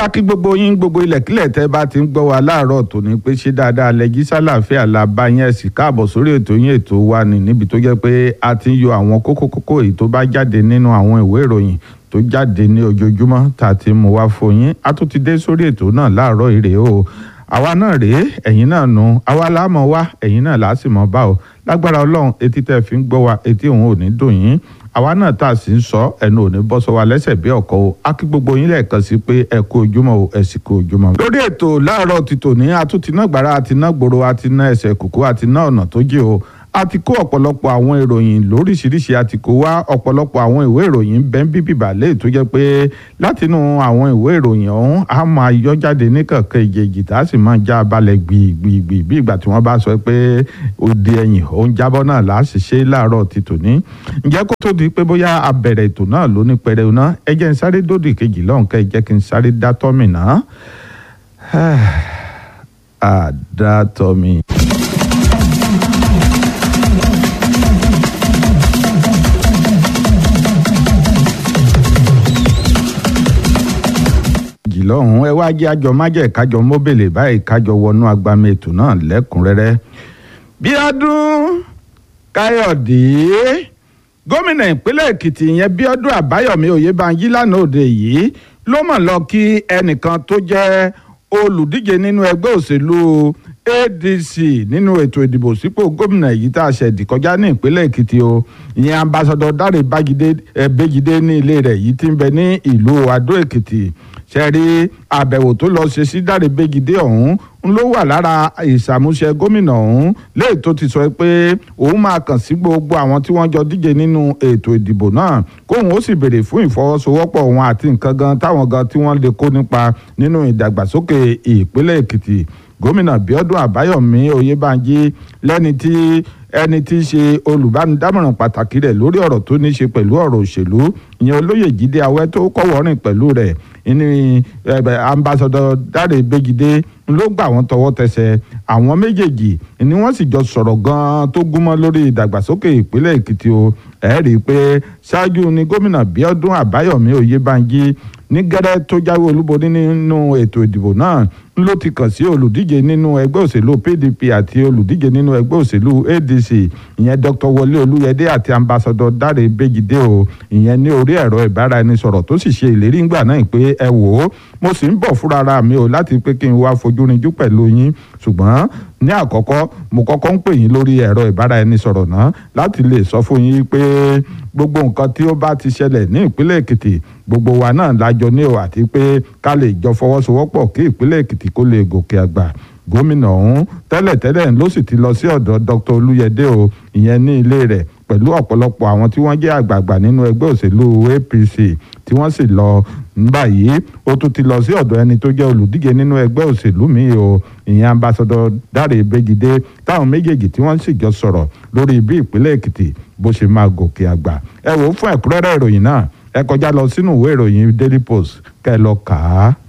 a kí gbogbo yín gbogbo ilẹ̀kílẹ̀ tẹ́ bá ti ń gbọ́ wa láàárọ̀ tòní pé ṣé dáadáa lẹ́jí sálàáfíà la bá yín ẹ̀sìn káàbọ̀ sórí ètò yín ètò wa ni níbi tó jẹ́ pé a ti ń yọ àwọn kókó kókó èyí tó bá jáde nínú àwọn ìwé ìròyìn tó jáde ní ojoojúmọ́ tá a ti mú wá fún yín a tún ti dé sórí ètò náà láàárọ̀ ìrè o àwa náà rèé ẹ̀yin náà nu àwa láàmọ̀ wá ẹ̀yin náà làásìmọ̀ bá o lágbára ọlọ́run etí tẹ́ fi ń gbọ́ wa etí òun ò ní dùn yín àwa náà tá a sì ń sọ ẹnu ò ní bọ́ sọ wa lẹ́sẹ̀ bí ọ̀kọ́ o a kí gbogbo yín lẹ́ẹ̀kan sí pé ẹ kú ojúmọ́ o ẹ sì kú ojúmọ́. lórí ètò láàárọ̀ ti tòní atúntì náà gbàrà àti náà gbòòrò àti náà ẹsẹ̀ kùkú àti náà ọ̀nà tó jẹ́ o a ti kó ọ̀pọ̀lọpọ̀ àwọn ìròyìn lóríṣiríṣi a ti kó wá ọ̀pọ̀lọpọ̀ àwọn ìwé ìròyìn bẹ́ẹ̀ bíbí bàálẹ̀ tó jẹ́ pé látinú àwọn ìwé ìròyìn ọ̀hún a máa yọ jáde ní kankan ìjèjì tá a sì máa já balẹ̀ gbìgbìgbì bí ìgbà tí wọ́n bá sọ pé òde ẹ̀yìn òun jábọ́ náà là á sì ṣe láàárọ̀ ti tòní. ǹjẹ́ kó tó di pé bóyá a bẹ̀rẹ̀ ètò náà lóní pẹrẹu náà ẹ jẹ́ n sáré dòdì kejì lọ́hùn kẹ́ ẹ jẹ́ kí n sáré dá tọ́mì náà. àdá tọ́mì. lọ́hùn ẹ wá jẹ́ àjọ májẹ̀ kájọ mọ́bèlè báyìí kájọ wọnú agbami ètò náà lẹ́kùnrẹ́rẹ́. bíọ́dún káyọ̀dé gómìnà ìpínlẹ̀ èkìtì yẹn bíọ́dún àbáyọ̀mí oyèbánjí lánàá òde yìí ló mọ̀ lọ kí ẹnìkan tó jẹ́ olùdíje nínú ẹgbẹ́ òṣèlú adc nínú ètò ìdìbò sípò gómìnà yìí tá a ṣẹ̀dì kọjá ní ìpínlẹ̀ èkìtì o ìyẹn ambassadọ dáre bájídé ní ilé rẹ̀ yìí ti ń bẹ ní ìlú adó èkìtì ṣẹ́rí àbẹ̀wò tó lọ ṣe sí dáre bẹ́gidé ọ̀hún ń ló wà lára ìṣàmúṣe gómìnà ọ̀hún léè tó ti sọ pé òun máa kàn sí gbogbo àwọn tí wọ́n jọ díje nínú ètò ìdìbò náà kóun ó sì béèrè fún ìfọwọ́sowọ́pọ̀ wọn àti nǹkan gan táwọn gan tí wọ́n lè kó nípa nínú ìdàgbàsókè ìpínlẹ̀ èkìtì gómìnà bíọ́dún àbáyọ̀mí oyèbánjí lẹ́ni tí ẹni tí í ṣe olùbánidámọ̀ràn pàtàkì rẹ̀ lórí ọ̀rọ̀ tó ní ṣe pẹ̀lú ọ̀rọ̀ òṣèlú ìyẹn olóyè jíde awẹ́ tó kọ́wọ́rìn pẹ̀lú rẹ̀ ní ambassadọ dáre bẹ́gidé ló gbà wọ́n tọwọ́ tẹsẹ̀ àwọn méjèèjì ni wọ́n sì jọ sọ̀rọ̀ gan-an tó gúnmọ́ lórí ìdàgbàsókè ìpínlẹ̀ èkìtì o ẹ̀ rí i pé ṣáájú ni gómìnà bíọ́dún àbáyọ̀mí oyèbánjí ní gẹ́rẹ́ tó jáwé olúborí nínú ètò ìdìbò náà ló ti kàn sí olùdíje nínú ẹgbẹ́ òṣèlú pdp àti olùdíje nínú ẹgbẹ́ òṣèlú adc ìyẹn dr wọlé olúyẹdẹ àti ambassadọ dáre bẹ́gidé o ìyẹn ní orí ẹ̀rọ ìbáraẹnisọ̀rọ̀ tó sì ṣe ìlérí ńgbà náà pé ẹ wò ó mo sì ń bọ̀ fúnra mi o láti pé kí n wá fojú rinjú pẹ̀lú yín ṣùgbọ́n ní àkọ́kọ́ mo kọ́kọ́ ń pè yín lórí ẹ̀rọ ìbáraẹnisọ̀rọ̀ náà láti lè sọ fún yín pé gbogbo nǹkan tí ó bá ti ṣẹlẹ̀ ní ìpínlẹ̀ èkìtì gbogbo wa náà lájọ ní o àti pé ká lè jọ fọwọ́sowọ́pọ̀ kí ìpínlẹ̀ èkìtì kó lè gòkè àgbà gómìnà ọ̀hún tẹ́lẹ̀tẹ́lẹ̀ ló sì ti lọ sí ọ̀dọ̀ dr olúyẹdẹ o ìyẹn ní ilé rẹ̀ pẹ̀lú ọ̀pọ̀lọpọ̀ àwọn tí wọ́n jẹ́ àgbààgbà nínú ẹgbẹ́ òṣèlú apc tí wọ́n sì lọ báyìí ó tún ti lọ sí ọ̀dọ̀ ẹni tó jẹ́ olùdíje nínú ẹgbẹ́ òṣèlú mi o ìyẹn ambassadọ dáre bẹ́gidé táwọn méjèèjì tí wọ́n sì jọ sọ̀rọ̀ lórí bí ìpínlẹ̀ èkìtì bó ṣe máa gòkè àgbà ẹ wò ó fún ẹ̀kúnrẹ́rẹ́ ìròyìn náà ẹ kọjá lọ sínú ìwé ìròyìn daily post kẹ́ ẹ lọ kà á